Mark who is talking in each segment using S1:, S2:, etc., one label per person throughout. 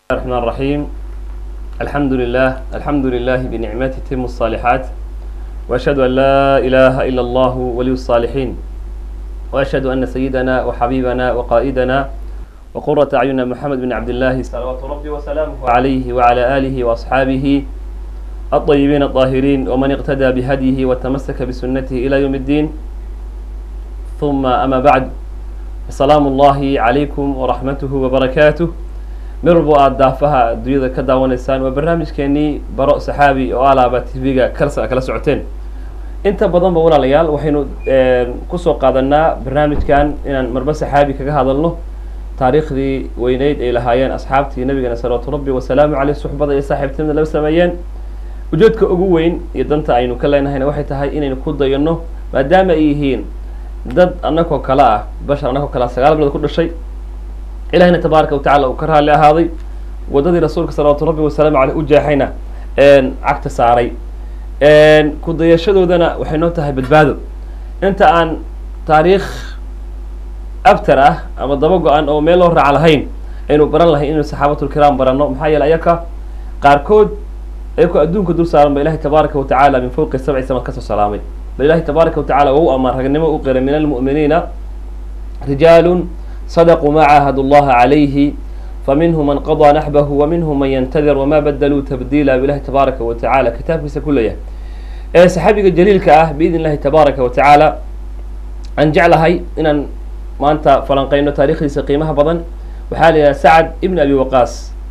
S1: الرحمن الرحيم الحمد لله الحمد لله بنعمته تتم الصالحات وأشهد أن لا إله إلا الله ولي الصالحين وأشهد أن سيدنا وحبيبنا وقائدنا وقرة أعيننا محمد بن عبد الله صلوات ربي وسلامه عليه وعلى آله وأصحابه الطيبين الطاهرين ومن اقتدى بهديه وتمسك بسنته إلى يوم الدين ثم أما بعد السلام الله عليكم ورحمته وبركاته meel walbo aada daafaha adduunyada ka daawanaysaan waa barnaamijkeenii baro saxaabi oo alaaba tv-ga kalsa kala socoteen inta badanba walaalayaal waxaynu kusoo qaadanaa barnaamijkan inaan marba saxaabi kaga hadalno taariikhdii weyneyd ay lahaayeen asxaabtii nabigeena salawaatu rabbi wasalaamu caleyh suxbada iyo saaxiibtinimada la sameeyeen ujeedka ugu weyn iyo danta aynu ka leenahayna waxay tahay inaynu ku dayano maadaama ay yihiin dad annagoo kale ah bashar annagoo kale ah sagaal bilood ku dhashay ilahina tabaaraka watacala uu ka raalli ahaaday waddadii rasuulka salawaatu rabbi wasalaamu caleyh u jeexayna cagta saaray ku dayashadoodana waxay noo tahay badbaado inta aan taariikh abtar ah ama daba go-an oo meel loo raac lahayn aynu baran lahayn inaynu saxaabatulkiraam baranno maxaa yeele ayaka qaarkood ayakoo adduunka dul saaran ba ilahi tabaaraka watacala min fowqi sabci samad kasoo salaamay bal ilahi tabaaraka watacala waa u amaan ragnimo u qiray min almu'miniina rijaalun صدقوا ما عاهدوا الله عليه فمنهم من قضى نحبه ومنهم من ينتظر وما بدلوا تبديلا بالله تبارك وتعالى كتابkiisa kulaya ee saxaabiga jaliilka ah biidn illahi tabaaraka watacaala aan jeclahay inaan maanta falanqeyno taarikhdiisa qiimaha badan waxaa la yidhaha sacad ibn abi waqaas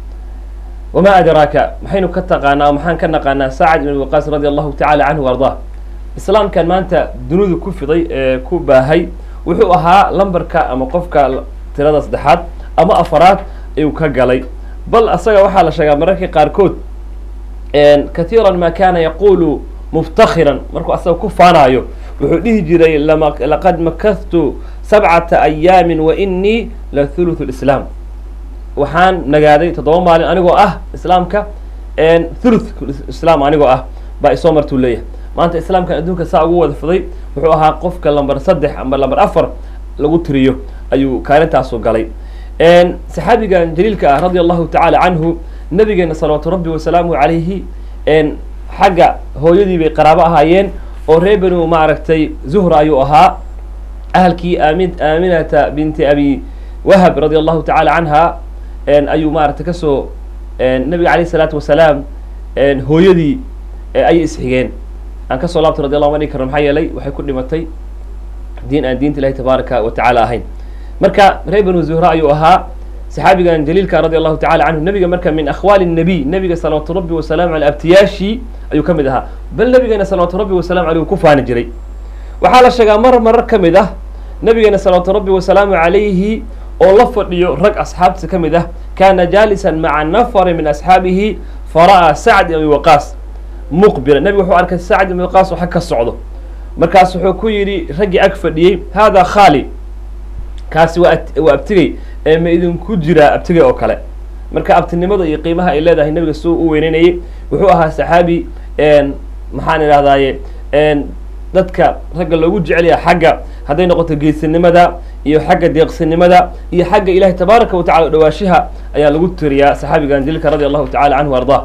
S1: wama adraaka maxaynu ka taqaanaa o maxaan ka naqaanaa sacad ibn abi waqaas radi allahu tacala canhu ardaa islaamkan maanta dunidu ku fiday ee ku baahay wuxuu ahaa lambarka ama qofka tirada saddexaad ama afaraad ayuu ka galay bal asaga waxaa la sheegaa mararka qaarkood kathiira ma kana yaqulu muftakhiran markuu asaga ku faanayo wuxuu dhihi jiray laqad makahtu sabcata ayaamin wa inii la thuluthu lislaam waxaan nagaaday toddoba maalin anigoo ah islaamka thuluth islaam anigoo ah baa isoo martuu leeyahay maanta islaamkan adduunka saa ugu wada fiday wuxuu ahaa qofka lamber saddex ama lamber afar lagu tiriyo ayuu kaalintaasu galay saxaabigan jaliilka ah radia allahu tacala canhu nabigeena salawaatu rabbi wasalaamuhu calayhi xagga hooyadii bay qaraabo ahaayeen oo reer benu maaragtay zuhra ayuu ahaa ahalkii aami aaminata binti abi wahab radia allahu tacala canha ayuu maaragtay kasoo nabiga alayh isalaatu wasalaam hooyadii ayay isxigeen aan kasoo laabtay radi allahu ma dhigi karno maxaa yeelay waxay ku dhimatay diin aan diinta ilahi tabaaraka wa tacala ahayn marka reer banu zuhra ayuu ahaa saxaabigan jaliilka radi allahu tacala canhu nabiga marka min akhwaali nabiy nabiga salawaatu rabbi wasalaamu aley abtiyaashii ayuu ka mid ahaa bal nabigeena salawaatu rabbi wasalamu aleyh uu ku faani jiray waxaa la sheegaa mar marar ka mid ah nabigeena salawaatu rabbi wasalaamu calayhi oo la fadhiyo rag asxaabtiisa ka mid ah kaana jaalisan maca nafari min asxaabihi fara'aa sacd ibn abi waqaas muqbila nabigu wuxuu arkay sacd ibn waqaas waxa ka socdo markaas wuxuu ku yidhi raggii ag fadhiyey hada khali kaasi waa waa abtigey ee ma idinku jiraa abtigey oo kale marka abtinimada iyo qiimaha ay leedahay nabiga suu u weyneynayay wuxuu ahaa saxaabi maxaan idhahdaaye dadka ragga loogu jecelyaha xagga hadday noqoto geesinimada iyo xagga deeqsinimada iyo xagga ilahi tabaaraka wa tacala dhawaashiha ayaa lagu tiriyaa saxaabigan jaliilka radi allahu tacala canhu ardaa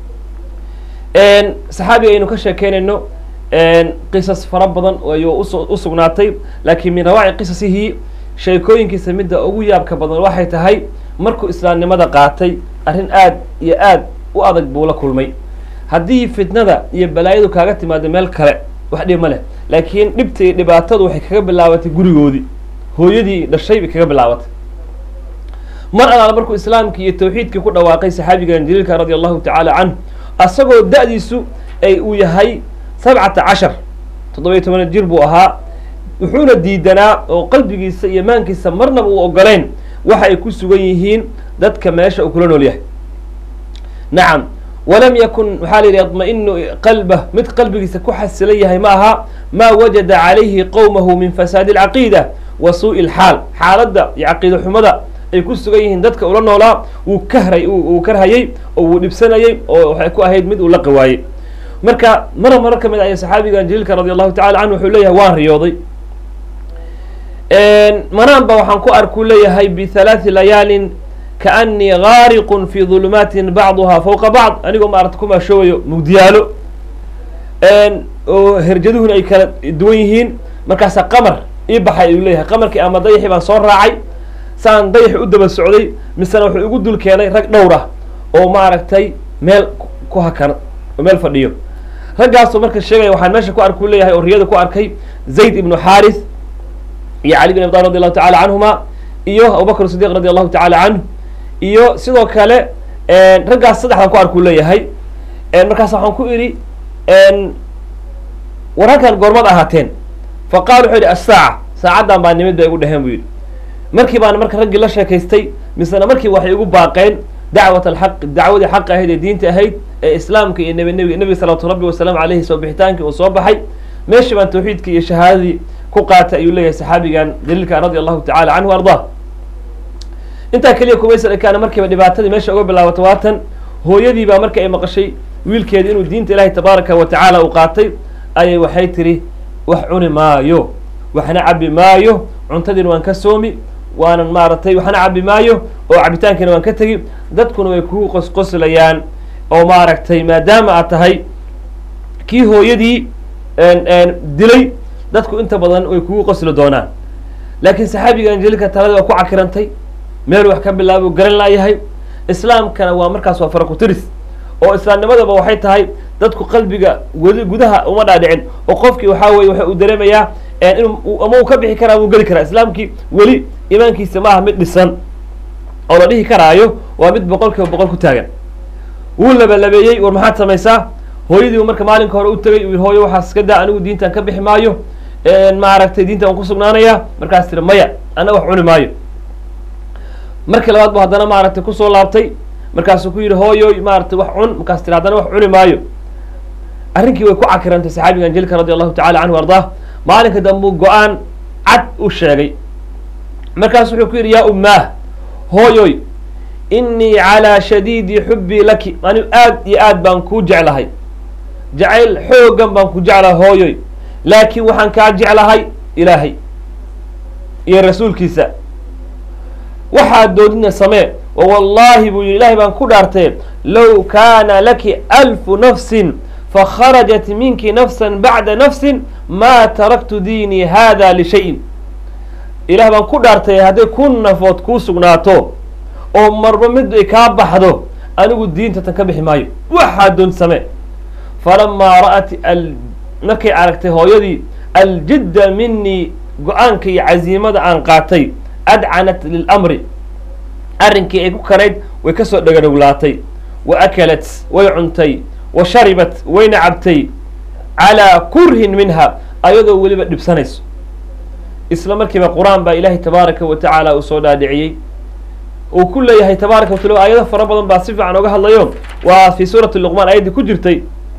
S1: saxaabiga aynu ka sheekeynayno qisas fara badan ayuu u sugnaatay laakiin min rawaaci qisasihi sheekooyinkiisa midda ugu yaabka badan waxay tahay markuu islaamnimada qaatay arrin aad iyo aad u adag buu la kulmay haddii fitnada iyo balaayadu kaaga timaado meel kale wax dhib ma leh laakiin dhibta iyo dhibaatadu waxay kaga bilaabatay gurigoodii hooyadii dhashay bay kaga bilaabatay mar alaala markuu islaamkii iyo tawxiidkii ku dhawaaqay saxaabigan jaliilka radi allahu tacaala canhu asagoo da-diisu ay uu yahay sabcata cashar toddoba iyo tobana jir buu ahaa wuxuuna diidanaa oo qalbigiisa iyo maankiisa marnaba uu ogoleyn waxa ay ku sugan yihiin dadka meesha uu kula nool yahay nacam walam yakun waxaa la yidhi yadma-inu qalbah mid qalbigiisa ku xasilan yahay ma aha maa wajada calayhi qowmahu min fasaadi alcaqiida wa suu'i alxaal xaaladda iyo caqiida xumada ay ku sugan yihiin dadka ula noolaa wuu kahray uu karhayey oo wuu dhibsanayey oo waxay ku ahayd mid uu la qawaayey marka mara marar ka mid aya saxaabigan jaliilka radi allahu tacala canhu wuxuu leeyahay waan riyooday manaan ba waxaan ku arkuu leeyahay bihalaati layaalin kaanii gaariqun fi dulumaatin bacduhaa fowqa bacd anigoo maarata ku maashoowayo mugdiyaalo oo herjaduhuna ay kala duwan yihiin markaasaa qamar ii baxay ayuu leeyahay qamarkii ama dayaxii baan soo raacay saan dayaxi u daba socday misena wuxuu igu dul keenay rag dhowr ah oo maaragtay meel ku hakan oo meel fadhiyo raggaasoo marka sheegaya waxaan meesha ku arku leeyahay oo riyada ku arkay zayd ibnu xaarith iyo cali bin abi talib radi allahu tacala canhuma iyo abubakr sidiq radi allahu tacala canhu iyo sidoo kale raggaas saddexdan ku arkuu leeyahay markaas waxaan ku idhi war halkan goormad ahaateen fa qaal wuxuu yidhi assaaca saacaddan baa nimid bay igu dheheen buu yidhi markii baan marka raggii la sheekaystay misena markii waxay igu baaqeen dacwat alxaq dacwadii xaq ahayd ee diinta ahayd ee islaamka iyo neb nebiga nebiga salawatu rabbi wasalaamu caleyhi soo bixitaankii uu soo baxay meeshii baan tawxiidkii iyo shahaadadii ku qaatay ayuu leeyahay saxaabigan daliilka radi allahu tacala canhu ardaa intaa keliya kumaysan ekaana markiiba dhibaatadii meesha uga bilaabato waatan hooyadii baa marka ay maqashay wiilkeeda inuu diinta ilaahay tabaaraka wa tacaala uu qaatay ayay waxay tidhi wax cuni maayo waxna cabi maayo cuntadiina waan ka soomi waanan maaragtay waxna cabi maayo oo cabitaankiina waan ka tegi dadkuna way kugu qosqoslayaan oo maaragtay maadaama aad tahay kii hooyadii dilay dadku inta badan way kugu qosli doonaan laakiin saxaabiga anjelika talada waa ku cakirantay meel wax ka bilaabo garan laayahay islaamkana waa markaas waa farakutiris oo islaamnimadaba waxay tahay dadku qalbiga weli gudaha uma dhaadhicin oo qofkii waxaa weye waxa uu dareemayaa in ama uu ka bixi karaa wuu geli karaa islaamkii weli imaankiisa maaha mid dhisan oo la dhihi karaayo waa mid boqol kiiba boqol ku taagan wuu labalabeeyey war maxaad samaysaa hooyadii marka maalinka hore u tegay u hooyo waxaas iska daa anigu diintan ka bixi maayo maaragtay diintan waan ku sugnaanaya markaas tiri maya ana wax cuni maayo markii labaad bu haddana maaragtay kusoo laabtay markaasuu ku yidhi hooyoy maaratay wax cun markaas tiri haddana wax cuni maayo arrinkii way ku cakirantay saxaabiga anjelika radi allahu tacala canhu ardaa maalinka dambuu go-aan cad u sheegay markaas wuxuu ku yidhi yaa ummaah hooyoy innii calaa shadiidi xubbii laki anigu aad iyo aad baan kuu jeclahay jacayl xoogan baan ku jeclahay hooyoy laakiin waxaan kaa jeclahay ilaahay iyo rasuulkiisa waxaad doodina samee oo wallaahi buu yidhi ilahay baan ku dhaartee low kaana laki alfu nafsin fakharajat minki nafsan bacda nafsin maa taraktu diinii hada lishayin ilaah baan ku dhaartay hadday kun nafood kuu sugnaato oo marba mid ay kaa baxdo anigu diinta tan ka bixi maayo waxaad doon samee falamaa ra'at markay aragtay hooyadii aljidda minii go-aanka iyo casiimada aan qaatay adcanat lilamri arrinkii ay ku kanayd way kasoo dhagadhowlaatay wa akalat way cuntay wa sharibat wayna cabtay calaa kurhin minha ayadoo weliba dhibsanayso isla markiiba qur-aan baa ilaahay tabaaraka wa tacaala uu soo dhaadhiciyey uu ku leeyahay tabaaraka watala aayado fara badan baa si fiican oga hadlayo waa fii suurati luqmaan aayaddii ku jirtay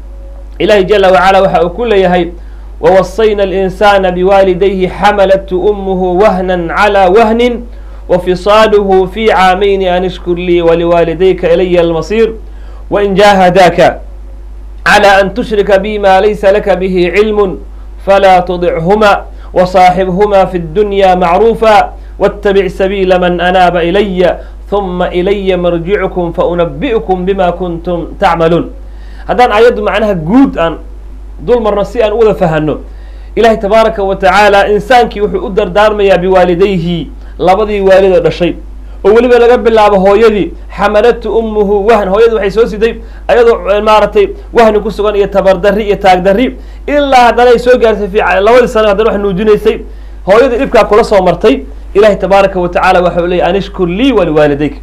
S1: ilahi jala wacala waxa uu ku leeyahay wawasayna alinsana biwaalidayhi xamalathu umuhu wahnan calaa wahnin wafisaaluhu fi caamayni an ishkur lii waliwaalidayka ilaya almasiir wain jaahadaaka calى an tushrika bi ma laysa laka bihi cilm falaa tudichuma وصاaxibhma fi الdunya macruufa wاtabic sabiila man anaaba ilaya ثuma ilaya marjickum faunabئkm bima kuntum tacmaluun haddaan aayaddu macnaha guud aan dul marno si aan u wada fahano ilahay tabaaraka wa tacaala insaankii wuxuu u dardaarmayaa biwaalidayhi labadii waalid oo dhashay oo weliba laga bilaabo hooyadii xamalatu umuhu wahn hooyadii waxay soo siday ayadoo maaragtay wahni ku sugan iyo tabardarri iyo taagdarri ilaa haddana ay soo gaarsay fi labadii sano haddana wax nuujinaysay hooyadii dhibkaa kula soo martay ilahi tabaaraka wa tacala waxa u leeyay an ishkur lii waliwaalidayk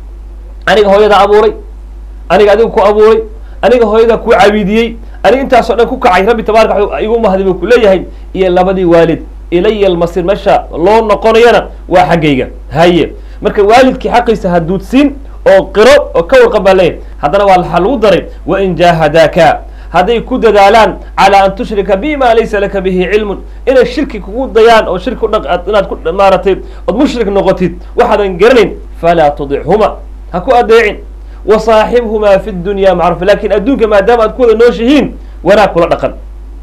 S1: aniga hooyada abuuray aniga adiga ku abuuray aniga hooyada ku cabiidiyey aniga intaasoo dhan ku kacay rabbi tabaraka igu mahdi buu ku leeyahay iyo labadii waalid ilaya almasir meesha loo noqonayana waa xaggayga haye marka waalidkii xaqiisa ha duudsiin oo qiro oo ka warqan baa leeyahay haddana waa waxaa lagu daray wain jaahadaaka hadday ku dadaalaan calaa an tushrika bima laysa laka bihi cilmun inay shirki kugu dayaan oo shirki udhaq inaad ku maaratay ood mushrik noqotid waxaadan garanayn falaa tudichuma ha ku adeecin wasaaxibhumaa fi dunya macruuf lakin adduunka maadaama aad ku wada nooshihiin wanaag kula dhaqan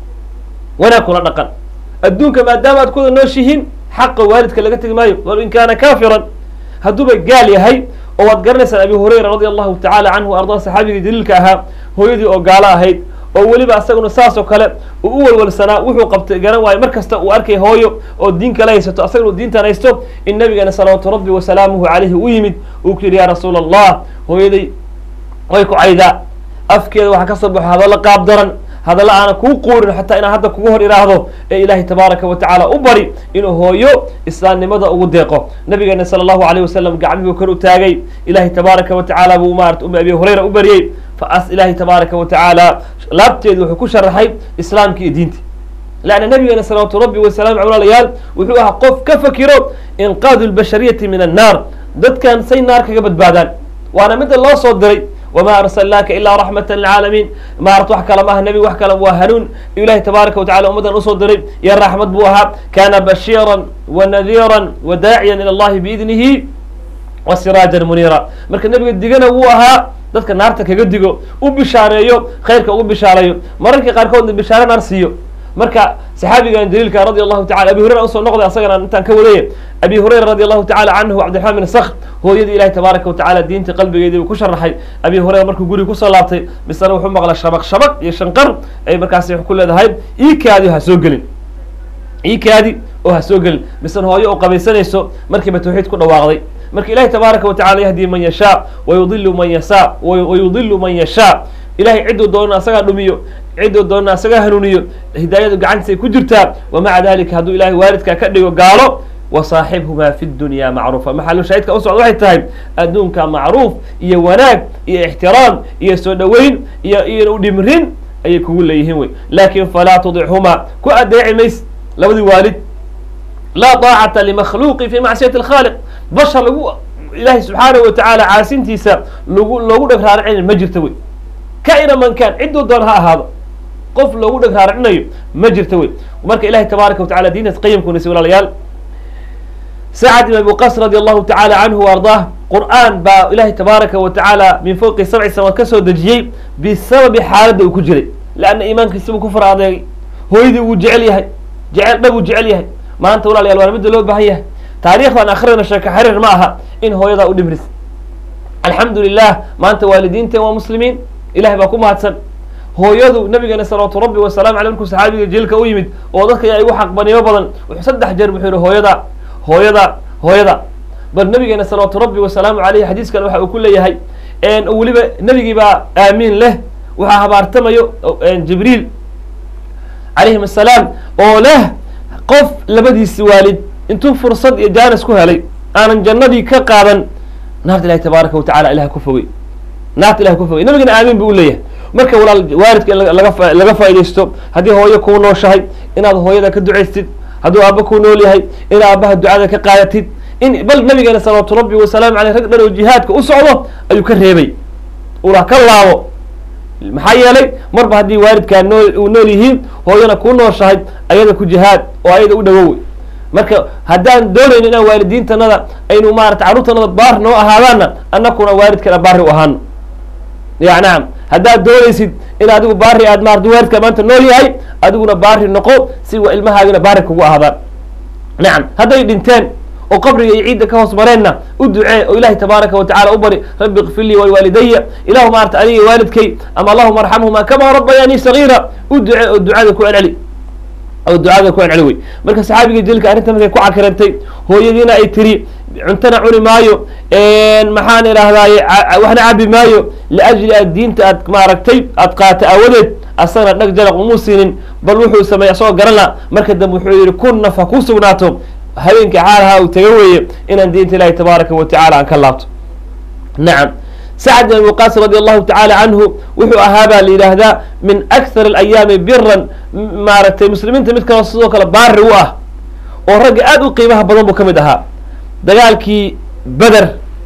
S1: wanaag kula dhaqan adduunka maadaama aad ku wada nooshihiin xaqa waalidka laga tegi maayo walow in kaana kaafiran hadduuba gaal yahay oo waad garanaysaan abi hurayra radi allahu tacala canhu ardaa saxaabigii jaliilka ahaa hooyadii oo gaalo ahayd oo weliba asaguna saas oo kale uu u walwalsanaa wuxuu qabtay garan waayo mar kasta uu arkay hooyo oo diin kala haysato asaguna diintan haysto in nabigeena salawaatu rabbi wasalaamuhu calayhi u yimid uu ku yidhi ya rasuula allah hooyaday way ku caydaa afkeeda waxaa ka soo baxo hadallo qaab daran hadalla aana kuu quurin xataa inaan hadda kugu hor iraahdo ee ilaahay tabaaraka wa tacaala u bari inuu hooyo islaamnimada ugu deeqo nabigeena sala allahu alayh wasalam gacmihuu kor u taagay ilaahay tabaaraka wa tacaala buu maarata um abi hurayra u baryey faas ilaahay tabaaraka wa tacaala laabteedu wuxuu ku sharaxay islaamka iyo diinta leanna nabigeena salawaatu rabbi wasalaamu walaalayaal wuxuu ahaa qof ka fakiro inqaadu lbashariyati min annaar dadkan say naar kaga badbaadaan waana midda loo soo diray wma arsalnaaka ilaa raxmata lilcaalamiin maarat wax kale maaha nebi wax kale waa hanuun ilahi tabaaraka watacala ummaddan usoo diray iyo raxmad buu ahaa kana bashiira wanadiira wadaaciya ila allahi biidnihi wa siraajan muniira marka nebiga digana wuu ahaa dadka naarta kaga digo u bishaareeyo khayrka ugu bishaareeyo mararka qaarkoodna bishaare naar siiyo marka saxaabigan daliilka radi allahu tacala abi hurayra usoo noqday asagana intaan ka wadaya abi hurayra radi allahu tacala canhu cabdiraxmaan bin sakr hooyadii ilahi tabaaraka watacala diinta qalbigeedii buu ku sharaxay abi hurayra markuu guriga kusoo laabtay misena wuxuu maqla shabaq shabaq iyo shanqar ay markaasi ku leedahay iikaadi ha soo gelin iikaadi oo ha soo gelin misena hooyo oo qabaysanayso markiiba tawxiid ku dhawaaqday marka ilahi tabaaraka watacala yahdi man yashaa wayudilu man yasa wayudilu man yashaa ilahay cidduu doonana asagaa dhumiyo cidduu doonana asagaa hanuuniyo hidaayadu gacantiisay ku jirtaa wamaca dalika hadduu ilahay waalidkaa ka dhigo gaalo wasaaxibhumaa fi dunya macruufa maxalu shaahidka u socda waxay tahay adduunka macruuf iyo wanaag iyo ixtiraam iyo soo dhoweyn iyo iyo udhimrin ayay kugu leeyihiin wey laakin falaa tudichumaa ku adeeci mays labadii waalid laa daacata limakhluuqi fi macsiyati alkhaaliq bashar lagu ilaahay subxaanahu watacaala caasintiisa lagu loogu dheg raaricin ma jirta wey kaina man kan cidduu doon ha ahaado qof loogu dheg raaricinayo ma jirta wey marka ilahay tabaaraka watacala diintaas qayimkunasi walaalayaal sacad ibn abi qas radi allahu tacala canhu wa ardaah qur'aan baa ilahay tabaaraka wa tacaala min fowqi sabci samaad ka soo dejiyey bisababi xaaladda uu ku jiray leanna iimaankiisi buu ku fara adeegay hooyadii wuu jecel yahay jecel dhab uu jecel yahay maanta walaalayaal waana midda loo baahan yahay taariikhdan akhrina sheeko xariir ma aha in hooyadaa u dhimris alxamdu lilah maanta waalidiinteen waa muslimiin ilahay baa ku mahadsan hooyadu nabigeena salawaatu rabbi wasalamu aley markuu saxaabiga jiilka u yimid oo dadka yaa igu xaqbaniyo badan wuxuu saddex jeer wuxuu yihi hooyada hooyada hooyada bal nabigeena salawaatu rabbi wasalaamu aleyh xadiiskan waxa uu ku leeyahay weliba nebigii baa aamiin leh waxaa habaartamayo jibriil calayhim asalaam oo leh qof labadiisi waalid intuu fursad iyo jaanis ku helay aanan jannadii ka qaadan naarta ilahi tabaaraka watacala ilaha ku fogey naarta ilaha ku fogey nabigana aamiin bu u leeyahay marka walaal waalidka in laga laga faa'idaysto haddii hooyo kuu nooshahay inaad hooyada ka ducaystid hadduu aaba kuu nool yahay in aabaha ducada ka qaadatid in bal nabigeena salawaatu rabbi wasalaamu aleyh rag dhan oo jihaadka u socdo ayuu ka reebay ula ka laabo maxaa yeelay marba haddii waalidkaa nool uu nool yihiin hooyana kuu nooshahay ayada ku jihaad oo ayada u dhawow marka haddaan doonayno inaan waalidiintanada aynu maarata carruurtanada baar noo ahaadaanna annakuna waalidkana baari u ahaano ya nacam haddaad doonaysid in adigu baari aad maarata waalidka maanta nool yahay adiguna baari noqo si ilmahaagina baari kugu ahaadaan nacam hadday dhinteen oo qabriga iyo ciidda ka hoos mareenna u ducee oo ilahi tabaaraka watacala u bari rabbi kfir lii waliwaalidaya ilahu maarata adiga waalidkay ama allahuma arxamhuma kama rabayanii sagiira u ducee oo ducada ku celceli oo ducada ku celceli wey marka saxaabiga jilka arrinta markay ku cakirantay hooyadiina ay tiri cuntana cuni maayo maxaan idhahdaaye waxna cabi maayo liajli aad diinta aad maaragtay aad qaata aawadeed asagana dhag jaraq umuu siinin bal wuxuu sameeyey asagoo garana marka dambe wuxuu yihi kun naf ha ku sugnaato habeenkii xaalaha uu taga weeye inaan diinta ilahi tabaaraka wa tacala aan ka laabto nacam sacd bin abi waqaas radi allahu tacala canhu wuxuu ahaa baa la yidhaahdaa min akthar alayaami biran maaragtay muslimiinta mid kaloo sidoo kale baari u ah oo ragga aad u qiimaha badan buu ka mid ahaa dagaalkii beder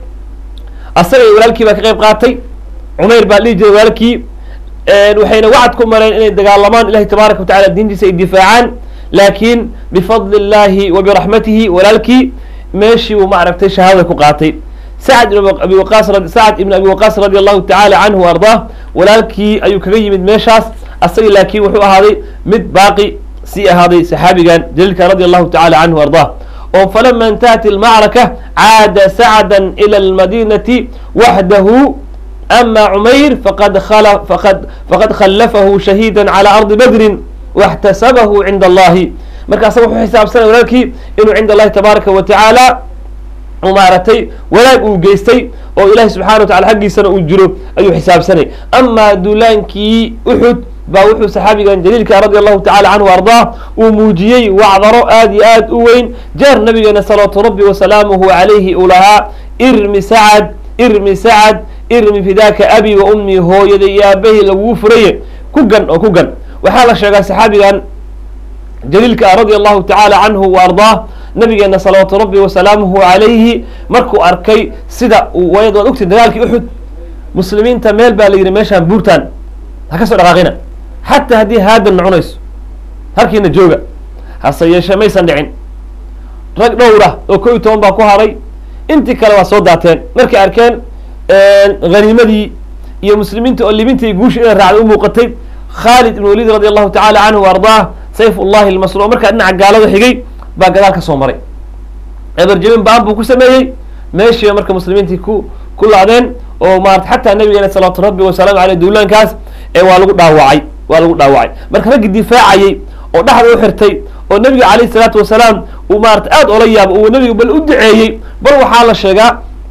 S1: asaga iyo walaalkii baa ka qayb qaatay cumayr baa dhihi jiray walaalkii waxayna wacad ku mareen inay dagaalamaan ilahi tabaaraka wa tacala diintiisa ay difaacaan laakiin bifadli illahi wa biraxmatihi walaalkii meeshii uu maaragtay shahaadada ku qaatay sacd ibn abi waqaas sacd ibn abi waqaas radi allahu tacala canhu wa ardaah walaalkii ayuu kaga yimid meeshaas asaga laakiin wuxuu ahaaday mid baaqi sii ahaaday saxaabigan jaliilka radi allahu tacala canhu ardaah oo falama intahat ilmacraka caada sacdan ila almadinati waxdahu ama cumayr faqad faqad faqad khallafahu shahiida calى ardi badrin واxtasabahu cinda allahi marka asaga wuxuu xisaabsanay walaalkii inuu cinda allahi tabaaraka wa tacaala u maaratay wanaag uu geystay oo ilahi subxana wa tacala xaggiisana uu jiro ayuu xisaabsanay amaa duulaankii uxud baa wuxuu saxaabigan jaliilka radi allahu tacala canhu ardaa uu muujiyey wacdaro aad iyo aad u weyn jeer nabigeena salawaatu rabbi wasalaamuhu calayhi uu lahaa irmi sacad irmi sacad irmi fidaaka abi wa ummii hooyada iyo aabahii lagugu furaye ku gan oo ku gan waxaa la sheegaa saxaabigan jaliilka ah radia allahu tacaala canhu wa ardaah nabigeena salawaatu rabbi wasalaamuhu calayhi markuu arkay sida waad waad ogtay dagaalkii uxud muslimiinta meel baa la yidhi meeshaan buurtaan ha ka soo dhaqaaqina xataa haddii haadan nocunayso halkiina jooga hase yeeshee maysan dhicin rag dhowra oo ko iyo toban baa ku haray intii kale waa soo daateen markay arkeen haniimadii iyo muslimiinta oo libintii guusha inay raacday u muuqatay khaalid ibn waliid radi allahu tacala canhu wa ardaah sayf ullahi almasruuc markaa dhinaca gaalada xigay baa gadaal ka soo maray eberjebin baan buu ku sameeyey meeshiiba marka muslimiintii ku ku laadeen oo maarata xataa nabigeena salawaatu rabbi wasalaamu aleyh duulaankaas ee waa lagu dhaawacay waa lagu dhaawacay marka raggii difaacayey oo dhexda u xirtay oo nabiga calayh isalaatu wasalaam uu maarata aad ola yaabo uu nabiga bal u duceeyey bal waxaa la sheegaa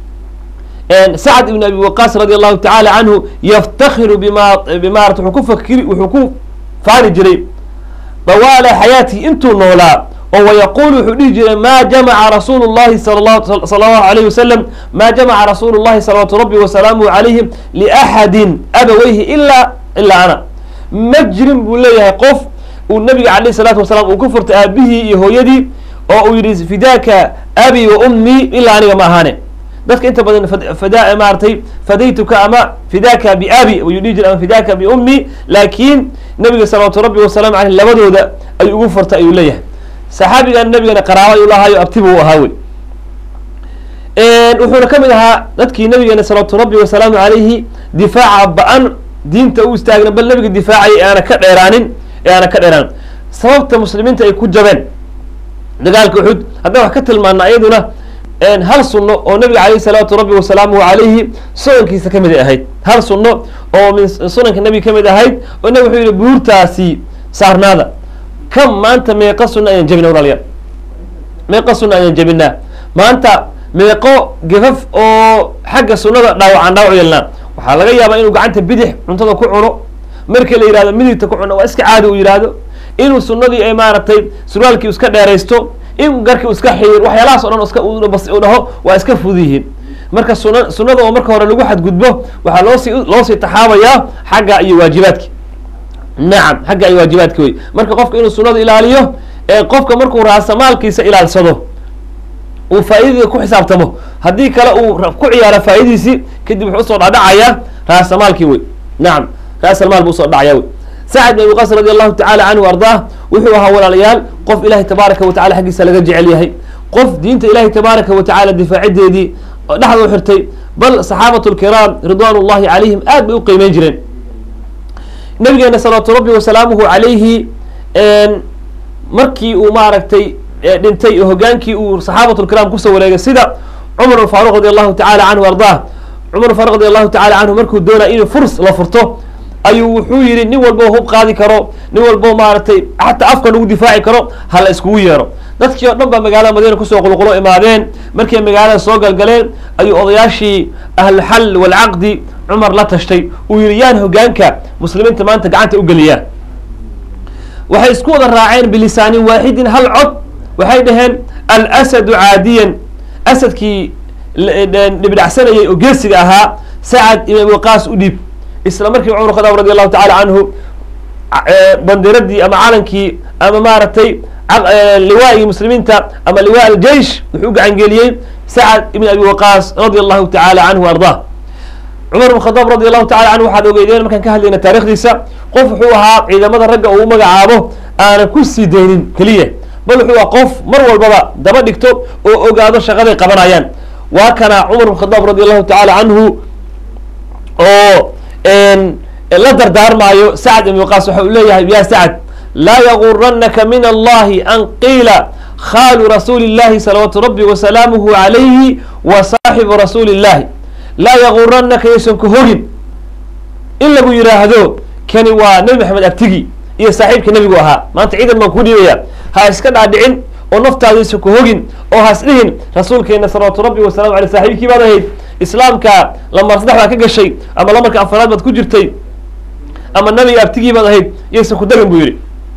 S1: sacd ibn abi waqaas radi allahu tacala canhu yaftakhiru bima bimarat wuxuu ku fakiri wuxuu ku faani jiray dawaala xayaatihi intuu noolaa oo wayaqulu wuxuu dhihi jiray ma jamaca rasuulu llahi sal allahu alayh wasalam ma jamaca rasuulu llahi salawaatu rabbi wasalaamuhu calayhim liaxadin abaweyhi ilaa ilaa ana ma jirin buu leeyahay qof uu nabiga alayh salaatu wasalaam uu ku furtay aabihii iyo hooyadii oo uu yihi fidaaka abi wa ummii ilaa aniga ma ahaane dadka inta badan fada maaratay fadaytuka ama fidaaka biabi ayuu dhihi jiray ama fidaaka biummi laakiin nabiga salawaatu rabbi wasalaamu aleyh labadooda ayuu ugu furtay ayuu leeyahay saxaabigan nabigana qaraaba ayuu lahaayo abtibu u ahaa wey wuxuuna ka mid ahaa dadkii nabigeena salawaatu rabbi wasalaamu calayhi difaaca ba-an diinta u istaagna bal nabiga difaacayay ee aana ka dheeraanin ee aana ka dheeraanin sababta muslimiinta ay ku jabeen dagaalka uxud haddaan wax ka tilmaana iyaduna hal sunno oo nabiga alayh salawaatu rabbi wasalaamuhu calayhi sunankiisa ka mid ay ahayd hal sunno oo min sunanka nabiga ka mid ahayd oo nabig wuxuu yihi buurtaasi saarnaada kam maanta meeqa sunna ayaan jebina walaalayaal meeqa sunna ayaan jebinaa maanta meeqo gafaf oo xagga sunnada dhaawacaan dhaawac yeelnaa waxaa laga yaabaa inuu gacanta bidix cuntada ku cuno markii la yihahdo midigta ku cuno waa iska caadi uu yihahdo inuu sunnadii ay maaragtay surwaalkii iska dheeraysto in garkii iska xiir waxyaalahaas o dhan iska u dhaho waa iska fud yihiin marka suna sunnada oo marka hore lagu xadgudbo waxaa loosii loosii taxaabayaa xagga iyo waajibaadki nacam xagga iyo waajibaadki wey marka qofka inuu sunnada ilaaliyo ee qofka markuu raasamaalkiisa ilaalsado uu faa'iidada ku xisaabtamo haddii kale uu ku ciyaaro faa'idiisii kadib wuxuu usoo dhadhacayaa raasamaalkii wey nacam raasalmaal buu usoo dhacaya wey sacd bin abi qas radi allahu tacala canhu ardaah wuxuu ahaa walaalayaal qof ilahay tabaaraka wa tacala xaggiisa laga jecel yahay qof diinta ilahay tabaaraka wa tacala difaacideedii dhexda u xirtay bal saxaabatu lkiraam ridwan ullahi calayhim aad bay u qiimeyn jireen nabigeena salawaatu rabbi wasalaamuhu calayhi markii uu maaragtay dhintay oo hogaankii uu saxaabatu lkiraam kusoo wareegay sida cumar faaruq radi allahu tacala canhu ardaah cumar faaruq radi allahu tacala canhu markuu doonaya inuu furs la furto ayuu wuxuu yihi nin walbo hub qaadi karo nin walbo maaragtay xataa afka lagu difaaci karo hala iskugu yeero dadkii oo dhan baa magaalada madiina kusoo qulqulo imaadeen markay magaalada soo galgaleen ayuu odayaashii ahlulxal walcaqdi cumar la tashtay uu yihi yaan hogaanka muslimiinta maanta gacanta u geliyaa waxay isku wada raaceen bilisaanin waaxidin hal cod waxay dhaheen alsadu caadiyan asadkii dhibdhacsanayay oo geesiga ahaa sacad ibn waqaas u dhiib isla markii cumar khadaab radi allahu tacala canhu bandiradii ama calankii ama maaragtay liwaagii muslimiinta ama liwa aljeish wuxuu u gacangeliyey sacad ibn abi waqaas radi allahu tacala canhu ardah cumar ibn khadaab radi allahu tacala canhu waxaad ogeydeen markaan ka hadlayna taarikhdiisa qof wuxuu ahaa ciidamada ragga uu magacaabo aanan ku sii daynin keliya bal wuxuu aha qof mar walbaba daba dhigto oo ogaado shaqaday qabanayaan waa kana cumar ibn khadaab radi allahu tacala canhu oo la dardaarmaayo sacd ibn waqaas waxa uu leeyahay ya sacd laa yaguranaka min allahi an qiila khaalu rasuuli illahi salawaatu rabbi wasalaamuhu calayhi wa saaxibu rasuuli illahi laa yaguranaka yaysan ku hogin in lagu yidhaahdo kani waa nebi maxamed abtigi iyo saaxiibka nebigu ahaa maanta ciidan baan ku dhiibaya ha iska dhaadhicin oo naftaadaysa ku hogin oo has dhihin rasuulkeena salawaatu rabbi wasalamu aleyh saaxiibkii baad ahayd islaamka lamar saddex baad ka gashay ama lamarka afaraad baad ku jirtay ama nabiga abtigii baad ahayd yaysan ku darin buu yidhi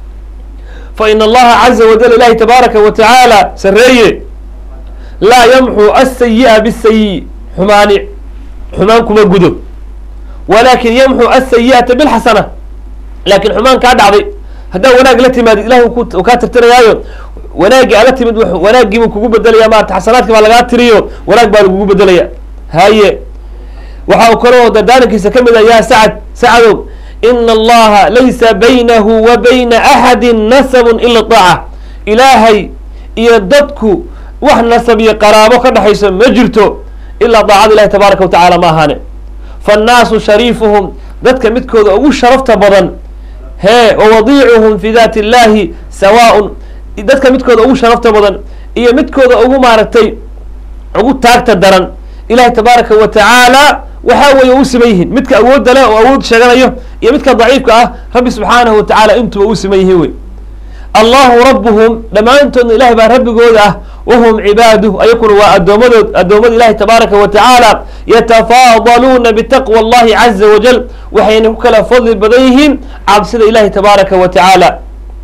S1: fa ina allaha caza wajal ilahi tabaaraka wa tacaala sareeye laa yamxu asayi'a bisayi xumaani xumaan kuma gudo walakin yamxu asayi'ata bilxasana laakiin xumaan kaa dhacday haddaa wanaag la timaadid ilahi uu kaa tirtirayaayo wanaaggii ala timid wanaaggii buu kugu bedelaya maarata xasanaadki baa lagaa tiriyo wanaag baa lagugu bedelaya haye waxa uu kaloo dardaarankiisa ka mid ah yaa sacad sacadow ina allaha laysa baynahu wa bayna axadi nasabun ila daaca ilaahay iyo dadku wax nasab iyo qaraabo ka dhexayso ma jirto ilaa daacada ilahi tabaaraka wa tacala ma ahaane faannaasu shariifuhum dadka midkooda ugu sharafta badan hee wawadiicuhum fi daati illahi sawaaun dadka midkooda ugu sharafta badan iyo midkooda ugu maaragtay ugu taagta daran ilahi tabaaraka wa tacaala waxaa weeye u siman yihiin midka awoodda leh oo awood sheeganayo iyo midka daciifka ah rabbi subxaanahu wa tacala intuba u siman yihiin wey allahu rabuhum dhammaantoodna ilahay baa rabbigooda ah wahum cibaaduh ayakuna waa addoomadood addoommada ilahi tabaaraka wa tacaala yatafaadaluuna bitaqwa allahi caza wajal waxayna ku kala fadli badan yihiin cabsida ilahi tabaaraka wa tacaala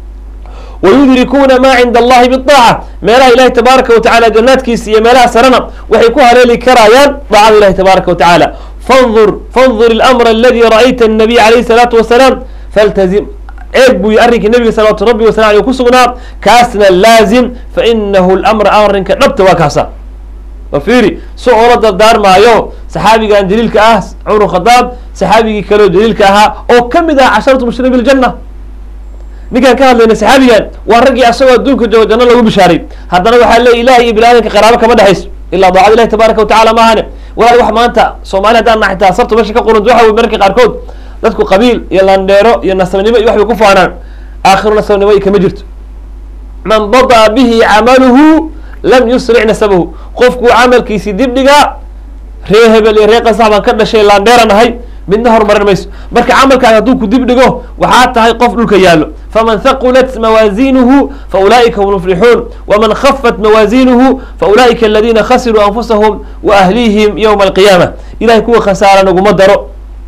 S1: wayudrikuuna maa cinda allahi biaaca meelaha ilahi tabaaraka wa tacala jannaadkiisa iyo meelaha sarena waxay ku haleeli karayaan daacada ilahi tabaaraka wa tacaala fandur fandur ilamra aladi ra'ayta annabiy alayhi salaatu wasalaam faltazim eeg buu arrinkii nabiga salawaatu rabbi wasalam aleyh ku sugnaa kaasna laazim fa inahu lamra arrinka dhabta waa kaasa wa fiiri si oola dardaarmaayo saxaabigan jaliilka ah cumar khadaab saxaabigii kaleo jaliilka ahaa oo ka mid ah casharatu mushriin biljanna ninkaan ka hadlayna saxaabigan waa raggii asagoo adduunka joogo janno lagu bishaaray haddana waxaa leey ilahi iyo biniadanka qaraabo kama dhexayso ilaa daacada ilahi tabaaraka wa tacala maahane walaal wax maanta soomaali haddaan nahay taa sabta meesha ka qurunta waxa wey mararka qaarkood dadku qabiil iyo landheero iyo nasabnimo iyo wax bay ku faanaan aakhiru nasabnimo kama jirto man badaa bihi camaluhu lam yusric nasabahu qofkuu camalkiisii dib dhigaa ree hebel iyo ree qasax baan ka dhashay landheera nahay midna horumarin mayso marka camalkaas hadduu ku dib dhigo waxaa tahay qof dhulka yaallo faman haqulat mawaazinuhu faulaa'ika hum muflixuun waman khafat mawaazinuhu faulaa'ika aladiina khasiruu anfusahum wa ahlihim yowma alqiyaama ilahay kuwa khasaara naguma daro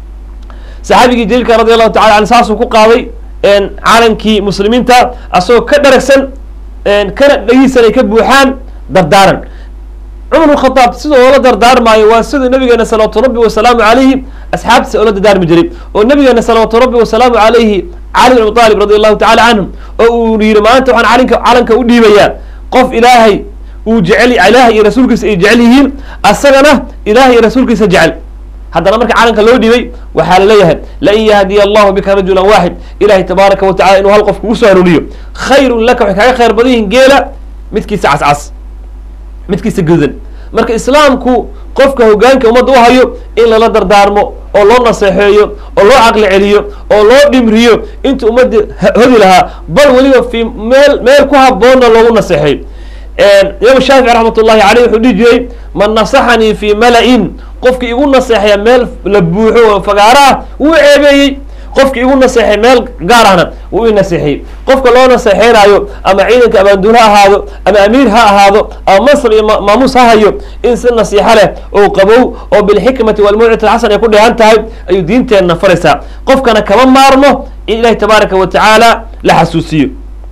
S1: saxaabigii jaliilka radi allahu tacala an saasuu ku qaaday calankii muslimiinta asagoo ka dharagsan kana dhagiisan ay ka buuxaan dardaaran cumar bn khadaab sida oola dardaarmaayo waa siduu nabigeena salawaatu rabbi wasalaamu calayhi asxaabtiisa oola dardaarmi jiray oo nabigeena salawaatu rabbi wasalaamu calayhi cali bin abi aalib radi allahu tacala canhum oo uu yihi maanta waxaan calinka calanka u dhiibayaa qof ilaahay uu jecel ilaahay iyo rasuulkiisa ay jecel yihiin asagana ilahay iyo rasuulkiisa jecel haddana marka calanka loo dhiibay waxaa laleeyahay lain yahdiya allahu bika rajula waaxid ilahi tabaaraka wa tacala inuu hal qof kugu soo hanuuniyo khayrun laka waxay kaaga khayr badan yihiin geela midkiisa cascas midkiisa gudan marka islaamku qofka hogaanka ummadda u hayo in lala dardaarmo oo loo naseexeeyo oo loo caqli celiyo oo loo dhimriyo inta ummadda hodi lahaa bal weliba fi meel meel ku haboonna loogu naseexeeyo imaam shaafici raxmat ullahi caleyh wuxuu dhihi jiray man nasaxanii fi mala-in qofkii igu naseexaya meel la buuxo oo fagaaro ah wuu ceebeeyey qofki igu naseexay meel gaar ahna wuu i naseexiyey qofka loo naseexeynaayo ama ciidanka abaanduul ha ahaado ama amiir ha ahaado ama mansab iyo maamuus ha hayo in si nasiixo leh oo qabow oo bilxikmati walmawcati alxasan ay ku dheehan tahay ayuu diinteenna faraysaa qofkana kama maarmo in ilahi tabaaraka wa tacaala la xasuusiyo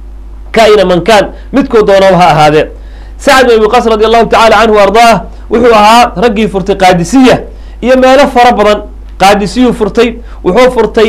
S1: kaina man kaan midkoo doonaba ha ahaadee sacd bin abi qas radi allahu tacala canhu ardaah wuxuu ahaa raggii furtay qaadisiya iyo meelo fara badan qaadisiyuu furtay wuxuu furtay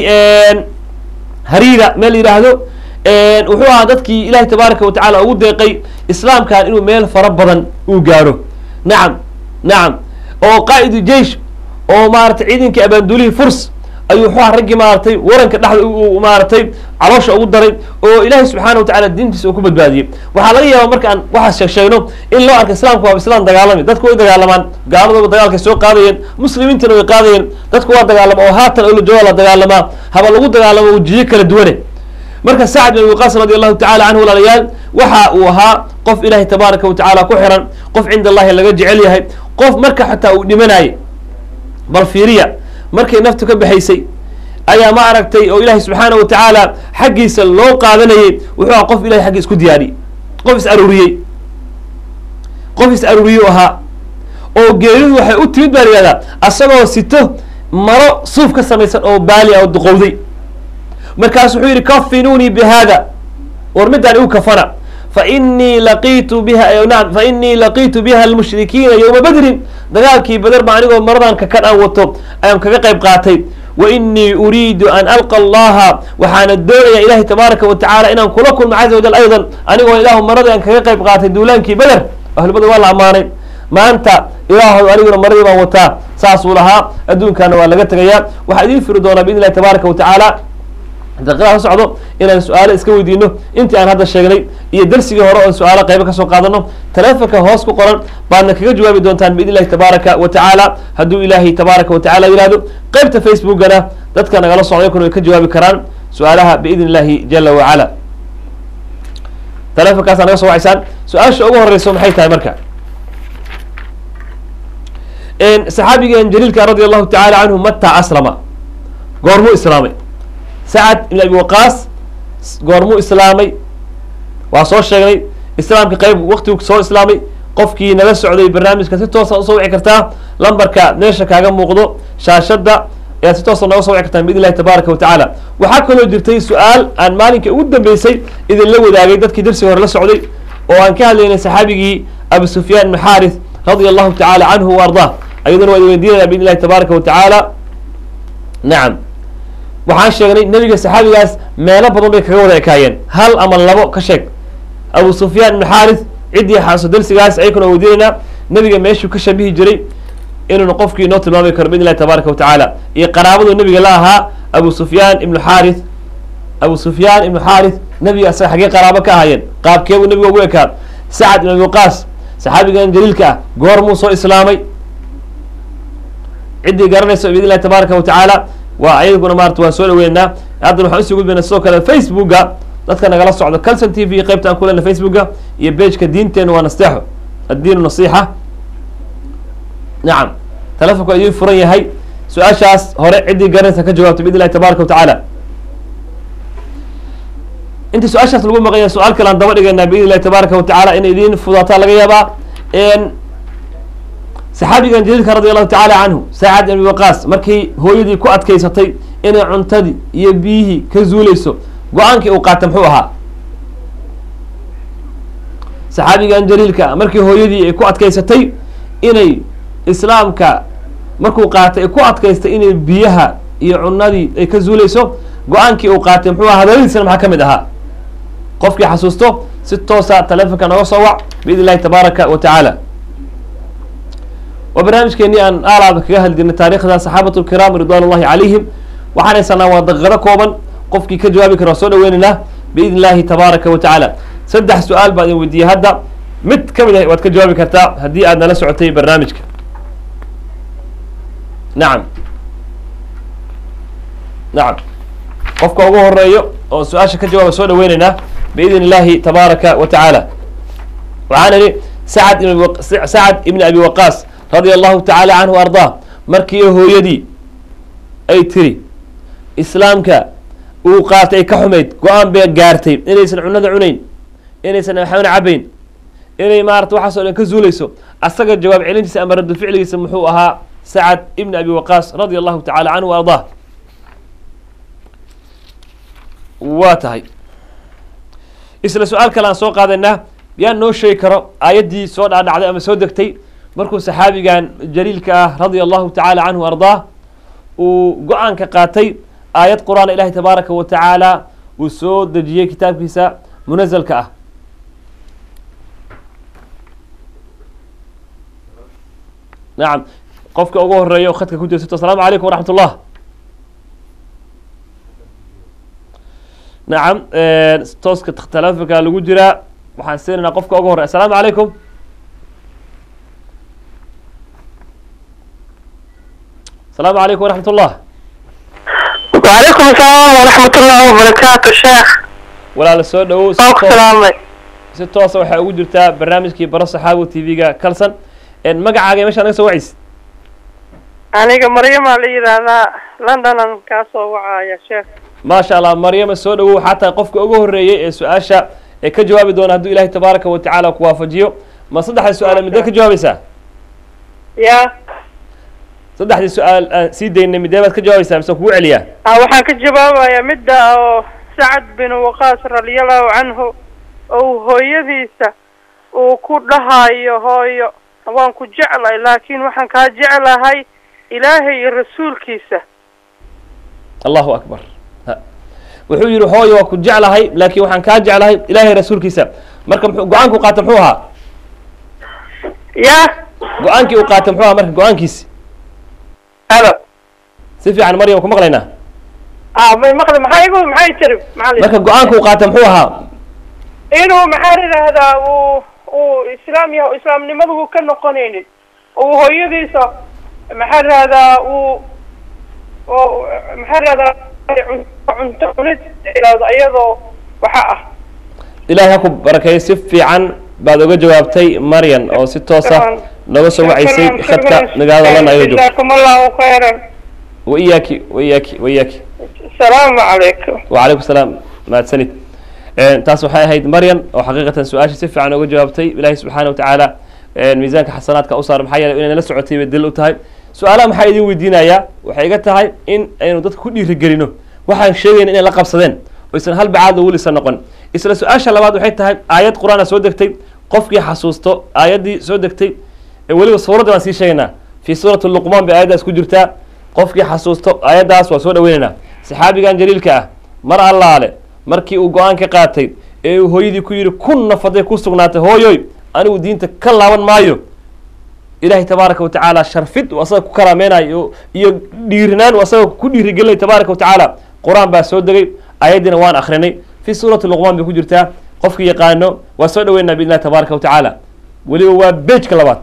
S1: hariira meel yidhaahdo wuxuu ahaa dadkii ilahi tabaaraka wa tacala ugu deeqay islaamkan inuu meel fara badan uu gaaro nacam nacam oo qaa'idu jeish oo maaratay ciidankii abaanduulihii furs ayuu wuxuu ahaa raggii maaratay waranka dhexda u maaratay caloosha ugu daray oo ilaahay subxaana wa tacala diintiisa uu ku badbaadiyey waxaa laga yaaba markaan waxaas sheeg sheegno in loo arka islaamku waa islaan dagaalami dadku way dagaalamaan gaaladooba dagaalkay soo qaadayeen muslimiintana way qaadayeen dadku waa dagaalama oo haatan oo la jooga la dagaalamaa haba lagu dagaalamo wajiyo kala duwane marka sacd bin abi waqaas radi allahu tacala canhu walaalayaal waxa uu ahaa qof ilaahay tabaaraka wa tacaala ku xiran qof cinda allahi laga jecel yahay qof marka xataa uu dhimanayay bal fiiriya markay naftu ka baxaysay ayaa ma aragtay oo ilaahay subxaana wa tacaala xaggiisa loo qaadanayay wuxuu aha qof ilahay xaggi isku diyaariyey qof is aruuriyey qof is aruuriyey ahaa oo geeridu waxay u timid baa la yihahdaa asagoo sito maro suuf ka samaysan oo baali ah oo duqowday markaasu wuxuu yidhi kafinuunii bi hada war midaan igu kafana fainii laqiitu biha naam fainii laqiitu biha almushrikiina yowma badrin dagaalkii bader ba anigoo maradan kakan aan wato ayaan kaga qayb qaatay wa inii uriidu an alqa allaha waxaana doonaya ilahi tabaaraka wa tacala inaan kula kulmo caza wajal aydan anigoo ilaahu maradii aan kaga qayb qaatay duulaankii beder ahlubada waa la ammaanay maanta ilaahow aniguna maradii baan wataa saasuu lahaa adduunkaana waa laga tegayaa waxaa idiin firi doonaa biidn illahi tabaaraka wa tacaala daqiiqada ka socdo inaan su-aalo iska weydiino intii aan hadda sheegnay iyo darsigii hore oon su-aalo qaybo kasoo qaadano taleefonka hoos ku qoran baadna kaga jawaabi doontaan biidn illahi tabaaraka wa tacaala hadduu ilaahay tabaaraka wa tacala yihahdo qeybta facebookana dadka nagala socday kuna way ka jawaabi karaan su-aalaha biidn illahi jala wacala taleefonkaasaa naga soo wacaysaan su-aasha ugu horeyso maxay tahay marka saxaabigan jaliilka radi allahu tacala canhu mataa aslama goormuu islaamay sacad ibn abi waqaas goormuu islaamay waa soo sheegnay islaamka qeyb waktigu soo islaamay qofkii nala socday barnaamijka si toosa usoo wici kartaa lambarka meesha kaaga muuqdo shaashada ayaad si toosa nooga soo wici kartaan biidn illahi tabaaraka wa tacaala waxaa kaloo jirtay su-aal aan maalinkai ugu dambeysay idinla wadaagay dadkii darsiga hore la socday oo aan ka hadlaynay saxaabigii abu sufyaan ibn xaarith radia allahu tacala canhu wa ardah ayaduna waa idin weydiinaya biidn illahi tabaaraka wa tacaala nacam waxaan sheegnay nebiga saxaabigaas meelo badan bay kaga wada ekaayeen hal ama labo ka sheeg abu sufyaan ibn xaarith ciddii xaaso darsigaas ayakuna weydiinaynaa nebiga meeshuu ka shabihi jiray inuuna qofkii inoo tilmaami karo biidn illahi tabaaraka wa tacaala iyo qaraabadu nebiga la ahaa abu sufyaan ibnu xaarith abu sufyaan ibnu xaarith nebiga asaga xaggee qaraabo ka ahaayeen qaabkeebuu nebiga ugu ekaa sacad ibn abi waqaas saxaabigan jaliilka ah goormuu soo islaamay ciddii garanayso biidn illahi tabaaraka wa tacaala waa ayaguna maarata waan soo dhaweynaa haddana waxaan usii gudbayna sidoo kale facebooka dadka nagala socdo calson t v qeybta aan ku lena facebooka iyo bageka diinteena waa nasteexo addiinu nasiixa nacam telefonku waa idiin furan yahay su-aashaas hore ciddii garanaysa ka jawaabto biidn illahi tabaaraka wa tacaala intii su-aashaas lagu maqanya su-aal kale aan daba dhigaynaa biidn illahi tabaaraka wa tacaala in idiin fudaataa laga yaabaa saxaabigan jaliilka radi allahu tacala canhu saacad ibn abi waqaas markii hooyadii ku adkaysatay inay cuntadii iyo biyihii ka zuuleyso go-aankii uu qaata muxuu ahaa saxaabigan jaliilka markii hooyadii ay ku adkaysatay inay islaamka markuu qaatay ay ku adkaystay inay biyaha iyo cunadii ay ka zuuleyso go-aankii uu qaatay muxuu aha hadaladiisana maxaa ka mid ahaa qofkii xasuusto si toosa taleefonka nooga soo wac biidn illahi tabaaraka wa tacaala waa barnaamijkeenii aan aalaaba kaga hadli jirnay taarikhda saxaabatu lkiraam ridwan ullahi calayhim waxaan haysanaa waa daqiiqado kooban qofkii ka jawaabi kara waa soo dhaweynaynaa biidn illahi tabaaraka wa tacaala saddex su-aal baa idin weydiiyey hadda mid ka mid ah waad ka jawaabi kartaa haddii aad nala socotay barnaamijka nacam nacam qofka ugu horeeyo oo su-aasha ka jawaaba soo dhaweynaynaa biidn illahi tabaaraka wa tacaala waxaan idhi sacad ibn sacad ibn abi waqaas radia allahu tacaala canhu ardaa markii hooyadii ay tiri islaamka uu qaatay ay ka xumayd go-aan bay gaartay inaysan cunada cunayn inaysan waxbana cabayn inay maarata waxaas o dhan ka zuuleyso asaga jawaab celintiisa ama raddu ficligiisa muxuu ahaa sacad ibn abi waqaas radia allahu tacala canhu wa ardaa waa tahay isla su-aal kale aan soo qaadaynaa yaa noo sheegi karo aayaddii soo dhaadhacday ama soo degtay markuu saxaabigan jaliilka ah radia allahu tacala canhu ardaa uu go-aanka qaatay aayad qur-aan ilahi tabaaraka wa tacaala uu soo dejiyey kitaabkiisa munazalka ah nacam qofka ugu horeeya o khadka ku jeesato asalaamu calaykum waraxmat ullah nacam tooska telefonka lagu jiraa waxaan siinaynaa qofka ugu horey asalaamu calaykum asalaamu calaykum waraxmat ullah
S2: وعليكم السلام ورحمة الله وبركاته شيخ
S1: walaala soo dhowow si
S2: waa ku
S1: toos-
S2: salaamay
S1: si toosa waxaa ugu jirtaa barnaamijkii baro saxaabu t v-ga kalsan En magacaaga iyo meesha naga soo wacaysa
S2: aniga maryamaa la yidhaahdaa londonan kaa soo wacaya sheekh
S1: maasha allah maryama soo dhowow waxaa tahay qofka ugu horreeyey ee su-aasha ee ka jawaabi doona hadduu ilaahay tabaaraka wa tacaala ku waafajiyo ma saddexda su-aale midee ka jawaabaysaa
S2: ya
S1: saddexdii su-aal aan sii daynay midee baad ka jawaabaysaa mise kugu celiyaa
S2: ah waxaan ka jawaabayaa midda oo sacad bin waqaas radiallahu canhu ou hooyadiisa uu ku dhahayo hooyo waan ku jeclay laakiin waxaan kaa jeclahay ilaahay iyo rasuulkiisa
S1: allahu akbar Ha. wuxuu yidhi hooyo waa ku jeclahay laakiin waxaan kaa jeclahay ilaahay rasuulkiisa marka muxuu go-aanku qaata muxuu ahaa
S2: ya
S1: go-aankii uu qaata muxuu ahaa marka go-aankiisi
S2: halo
S1: si fiican maryam ku maqlaynaa
S2: ah may maqli maxaa igu maxay tiri macallin
S1: marka go-aanku uu qaata muxuu ahaa
S2: inuu maxaa yidhaahdaa uu uu islaam yahay islaamnimadu uu ka noqonaynin uu hooyadiisa maxaa yidhahdaa uu oo maxaa yidhahdaa cunto cunto cunid yidhahdo iyadoo waxa ah
S1: ilaahay ha ku barakeeyo si fiican baad oga jawaabtay maryan oo si toosa nooga soo wacaysay khadka magaalada lana ayada joogto
S2: jazaakum allahu khayran
S1: wa iyaaki wa iyaaki wa iyaaki
S2: asalaamu calaykum
S1: وعليكم السلام mahadsanid taas waxay ahayd maryan oo xaqiiqatan su-aashii si fiican oga jawaabtay ilaahay subxaana watacaala miisaanka xasanaadka u saar maxaa yeelay inay nala socotay bay dil u tahay su-aalaha maxaa idin weydiinayaa waxay iga tahay in aynu dadka ku dhiirigelino waxaan sheegayna inay la qabsadeen oysan hal bacaad lagu lisa noqon isla su-aasha labaad waxay tahay aayad qur-aana soo degtay qofkii xasuusto aayaddii soo degtay ee weliba suuradda baan sii sheegaynaa fii suurati luqmaan bay aayaddaas ku jirtaa qofkii xasuusto aayaddaas waa soo dhaweynaynaa saxaabigan jaliilka ah mar allaale markii uu go-aan ka qaatay ee uu hooyadii ku yidhi kun nafaday ku sugnaatay hooyoy anigu diinta ka laaban maayo ilaahay tabaaraka watacaala sharfid uu asaga ku karaameynayo iyo dhiirinaan uu asaga ku dhiirigelinay tabaaraka watacaala qur-aan baa soo degay ayaddiina waan akrinay fi suurati luqmaan bay ku jirtaa qofkii yaqaano waa soo dhaweynaa biidn illahi tabaaraka watacaala weliba waa bejka labaad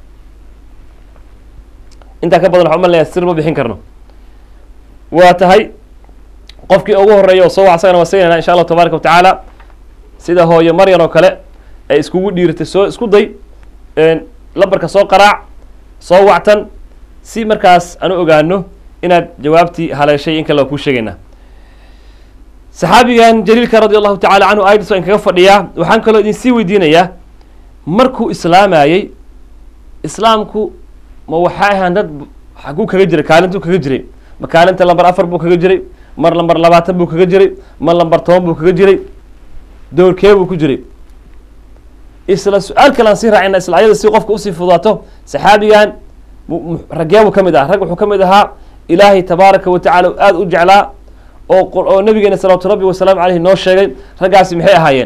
S1: intaa ka badan waxaa umalnaya sir ma bixin karno waa tahay qofkii ugu horeeya oo soo wac asagana waa siinayna insha allahu tabaaraka watacaala sida hooyo maryan oo kale ay iskugu dhiiratay soo isku day lambarka soo qaraac soo wactan si markaas aan u ogaano inaad jawaabtii haleeshay in kale waa kuu sheegaynaa saxaabigan jaliilka radi allahu tacala canhu ayadis waan kaga fadhiyaa waxaan kaloo idin sii weydiinayaa markuu islaamayey islaamku ma waxay ahaan dad xaguu kaga jiray kaalintuu kaga jiray ma kaalinta lambar afar buu kaga jiray mar lambar labaatan buu kaga jiray mar lambar toban buu kaga jiray doorkee buu ku jiray isla su-aal kale aan sii raacina isla ayada si qofka usii fudaato saxaabigan ragee buu ka mid ah rag wuxuu ka mid ahaa ilaahay tabaaraka wa tacala aada u jeclaa oo oo nabigeena salawaatu rabbi wasalaamu caleyhi noo sheegay raggaasi maxay ahaayeen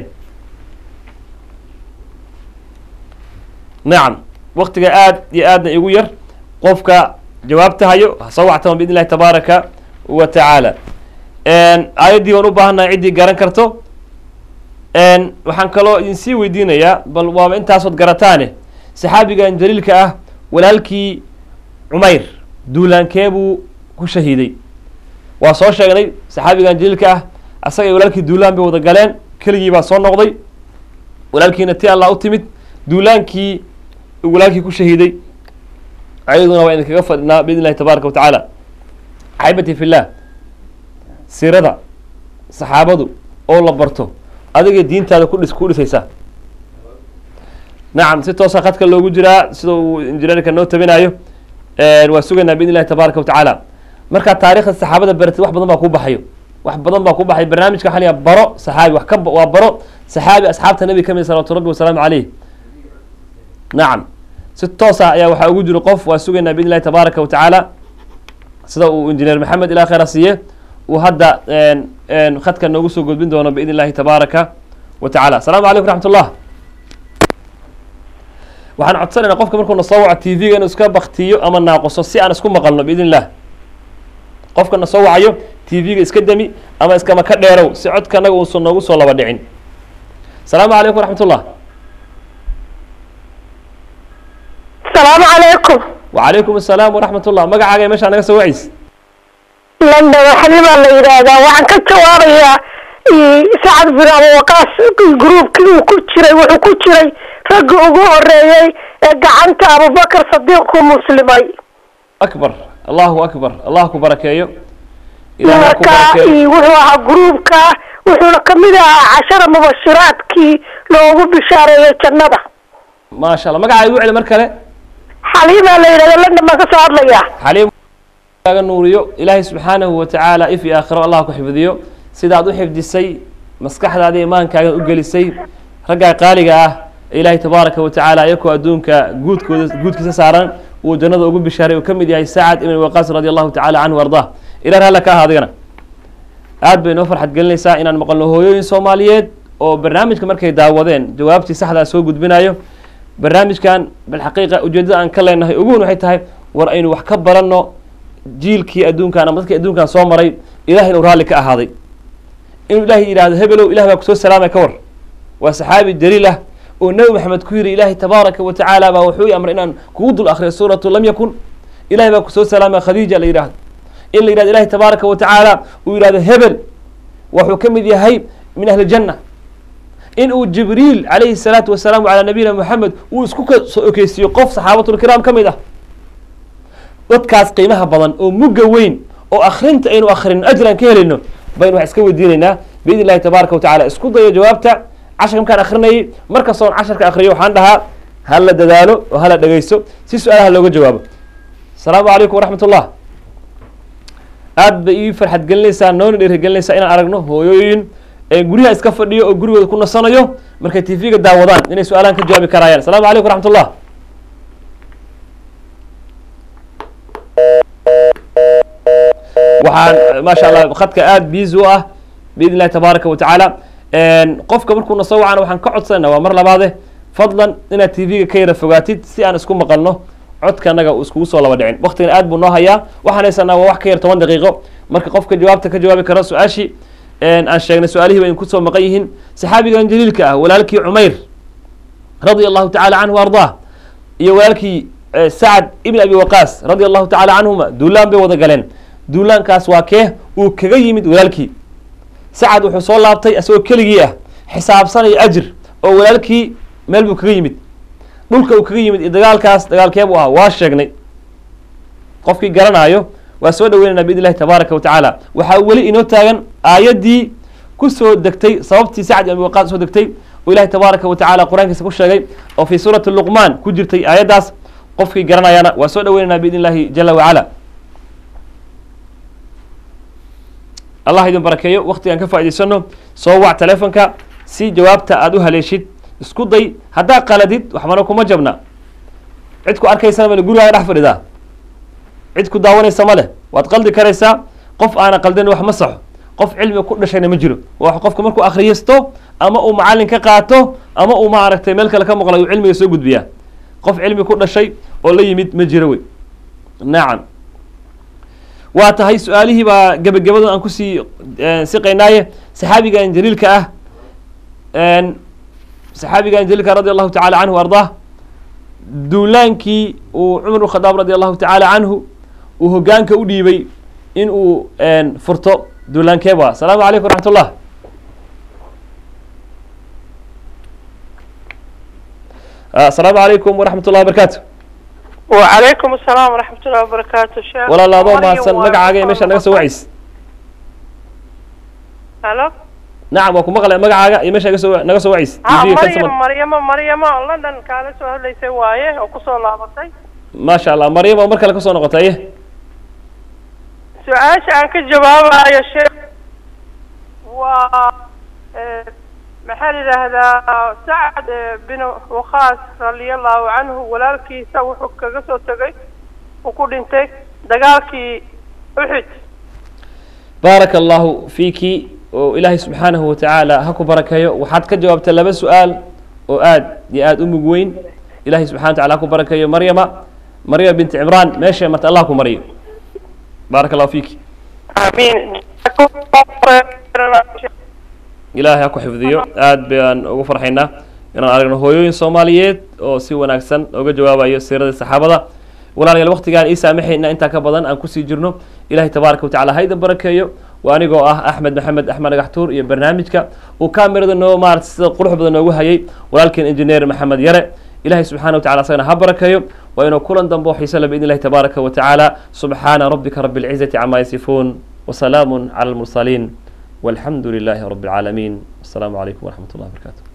S1: nacam waktiga aad iyo aadna igu yar qofka jawaabta hayo soo wactama biidn illahi tabaaraka wa tacaala aayaddii waan u baahannahay ciddii garan karto waxaan kaloo idin sii weydiinayaa bal waaba intaasood garataane saxaabigan jaliilka ah walaalkii cumayr duulaankee buu ku shahiiday waa soo sheegnay saxaabigan jaliilka ah asaga iyo walaalkii duulaan bay wada galeen keligii baa soo noqday walaalkiina ti allah u timid duulaankii walaalkii ku shahiiday ayaduna waa idinkaga fadhinaa biidn illahi tabaaraka wa tacaala axibati fillah siirada saxaabadu oo la barto adiga diintaada kudhis ku dhisaysa nacam si toosa khadka loogu jiraa sida uu injineerka noo tabinayo waa sugaynaa biidn illahi tabaaraka wa tacaala markaa taarikhda saxaabada baratid wax badan baa ku baxayo wax badan baa ku baxay barnaamijka waxaa la yaha baro saxaabi wax ka waa baro saxaabi asxaabta nabi ka mid salawatu rabbi wasalaamu caleyh nacam si toosa ayaa waxaa ugu jiro qof waa sugaynaa biidn illahi tabaaraka wa tacaala sida uu injineer maxamed ilaa khayra siiye uu hadda khadka noogu soo gudbin doono biidn illahi tabaaraka wa tacala asalaamu calaykum raxmat ullah waxaan codsanayna qofka markuu na soo waco t v-ga inuu iska baktiyo ama naaquso si aan isku maqalno biidn illah qofka na soo wacayo t v-ga iska demi ama iskama ka dheerow si codka anaga uusan noogu soo laba dhicin asalaamu calaykum raxmat ullah
S2: asalaamu calaykum
S1: wacalaykum asalaam waraxmat ullah magacaaga meeshaa naga soo wacays
S2: london xalimaa la yidhaahdaa waxaan ka jawaabayaa
S3: sacad bin abawaqaas gruubkii uu ku jiray wuxuu ku jiray ragga ugu horeeyey ee gacanta abubakar sadiiq ku muslimay
S1: akbar allahu akbar allah ku barakeeyo ilaah ha ku
S3: marka
S1: barakeeyo
S3: wuxuu ahaa gruubka wuxuuna kamid ahaa cashara mubashiraadkii loogu bishaareeyey jannada
S1: maasha allah magacaa igu celi mar kale
S3: xaliimaa la yidhahda london baan kasoo hadlayaa
S1: xaliim kaaga nuuriyo ilaahay subxaanahu watacaala if iyo aakhiro allah ku xifdiyo sidaad u xifdisay maskaxdaada imaankaaga u gelisay raggaa qaaliga ah ee ilaahay tabaaraka watacaala iyakoo adduunka guudkooda guudkiisa saaran uu jannada ugu bishaaray uu ka mid yahay sacad ibn waqaas radi allahu tacala canhu ardah ilah ralla ka ahaadigana aad bay noo farxad gelinaysaa inaan maqalno hooyooyin soomaaliyeed oo barnaamijka markay daawadeen jawaabtii saxdaa soo gudbinayo barnaamijkan bilxaqiiqa ujeedada aan ka leenahay uguun waxay tahay war aynu wax ka baranno jiilkii adduunkan ama dadkii adduunkan soo maray ilahay inuu raalli ka ahaaday inuu ilaahay yidhahdo hebelow ilah baa kusoo salaamay ka war waa saxaabi jaliil ah oo nebi maxamed ku yidhi ilaahay tabaaraka wa tacaala baa wuxuu i amray inaan kugu dul akhriyo suuratu lam yakun ilahay baa kusoo salaamay khadiija la yidhahdo in la yidhahdo ilahay tabaaraka wa tacaala uu yidhahdo hebel wuxuu ka mid yahay min ahli janna in uu jibriil calayhi salaatu wasalaamu calaa nabiyina moxamed uu isku ka soo okeysiiyo qof saxaabatulkiraam ka mid ah dadkaas qiimaha badan oo mugga weyn oo akrinta aynu akhrino ajran ka helayno baynu wax iska weydiinaynaa biidn illahi tabaaraka wa tacala isku dayo jawaabta casharka markaan akrinayay markastoon casharka akriyo waxaan dhahaa hala dadaalo oo hala dhegeysto si su-aalaha looga jawaabo asalaamu calaykum waraxmat ullah aad bay ii farxad gelinaysaa noona dhiirigelinaysaa inaan aragno hooyooyin ee guryaha iska fadhiyo oo gurigooda ku nasanayo markay tv-ga daawadaan inay su-aalahan ka jawaabi karaayaan asalaamu calaykum waraxmat ullah waxaan maasha allah khadka aada biisi u ah biidn illahi tabaaraka wa tacaala qofka markuu na soo wacana waxaan ka codsanayna waa mar labaade fadlan inaad tv-ga ka yara fogaatid si aan isku maqalno codka anaga uu iskugu soo laba dhicin waktigan aad buu noo hayaa waxaan haysanaa waa wax ka yar toban daqiiqo marka qofka jawaabta ka jawaabi karo su-aashii aan sheegnay su-aalihii bay kusoo maqan yihiin saxaabigan jaliilka ah walaalkii cumayr radia allahu tacala canhu ardaa iyo walaalkii sacad ibn abi waqaas radia allahu tacala canhuma duulaan bay wada galeen duulaankaas waa kee uu kaga yimid walaalkii sacad wuxuu soo laabtay asagoo keligii ah xisaabsanaya ajir oo walaalkii meel buu kaga yimid dhulka uu kaga yimid iyo dagaalkaas dagaalkee buu ahaa waa sheegnay qofkii garanaayo waa soo dhaweynayna biidn illahi tabaaraka wa tacaala waxaa weli inoo taagan aayaddii ku soo degtay sababtii sacd ibn abi waqaas soo degtay oo ilahi tabaaraka wa tacala qur-aankiisa ku sheegay oo fii suurati luqmaan ku jirtay aayaddaas qofkii garanayana waa soo dhaweynayna biidn illahi jala wacala allah idin barakeeyo waktigaan ka faa'idaysano soo wac telefonka si jawaabta aada u haleeshid isku day haddaa qaladid waxbana kuma jabna cid ku arkaysana male gurigaaga dhex fadhidaa cid ku daawanaysa ma leh waad qaldi karaysaa qof aana qaldin wax ma saxo qof cilmiga ku dhashayna ma jiro waa qofka markuu akhriyisto ama uu macalin ka qaato ama uu maaragtay meel kale ka maqlay uu cilmiga soo gudbiyaa qof cilmi ku dhashay oo la yimid ma jiro wey nacam waa tahay su-aalihii baa gebagabada aan kusii siqaynaaye saxaabigan jaliilka ah saxaabigan jaliilka radi allahu tacala canhu ardaa duulaankii uu cumar bn khadaab radi allahu tacaala canhu uu hogaanka u dhiibay in uu furto duulaankeeb waa asalaamu calaykum waraxmat ullah asalaamu calaykum waraxmat ullahi wabarakatu
S2: وعليكم السلام ورحمة الله وبركاته شيخ
S1: walaal adoo
S2: مريم
S1: mahadsan
S2: waa-
S1: magacaaga iyo meesha naga soo wacays
S2: هلو
S1: nacam waa ku maqlay magacaaga iyo meesha naga soo naga soo wacays
S2: ها
S1: TV -ga ka
S2: مريم
S1: samad.
S2: مريم مريم لندن kaala soo hadlaysay waaye oo kusoo laabatay
S1: maasha allah maryam oo mar kale kasoo noqotay
S2: su-aasha aan ka jawaabayo sheekh waa eh, maxaa la yidhaahdaa sacad eh, bin waqaas radiallahu canhu walaalkiisa wuxuu kaga soo tegay uu ku dhintay dagaalkii uxud
S1: baaraka allahu fiiki oo ilaahay subxaanahu watacaala ha ku barakeeyo waxaad ka jawaabtay laba su-aal oo aad iyo aada u mug weyn ilaahay subxana wataala ha ku barakeeyo maryama maryama binti cimraan meeshay marta allah ku mariyo baaraka allahu fiiki
S2: amiin
S1: ilaahay ha ku xifdiyo aad baan ugu farxaynaa inaan aragno hooyooyin soomaaliyeed oo si wanaagsan oga jawaabayo siiradii saxaabada walaalayaal waktigaan ii saamaxayna intaa ka badan aan kusii jirno ilahay tabaaraka watacala ha idin barakeeyo waa anigoo ah axmed maxamed axmed dhagaxtuur iyo barnaamijka uu kaamirada noo maarata sida qurux badan noogu hayay walaalkeen injineer maxamed yare ilahay subxana wa tacala asagana ha barakayo waa inuu kulan dambe oo xiise le biidn illahi tabaaraka wa tacaala subxaana rabbika rabi alcizati cama yasifuun wasalaamu cala almursaliin walxamdu lilahi rabi alcaalamiin assalaamu calaykum waraxmat ullahi barakaatu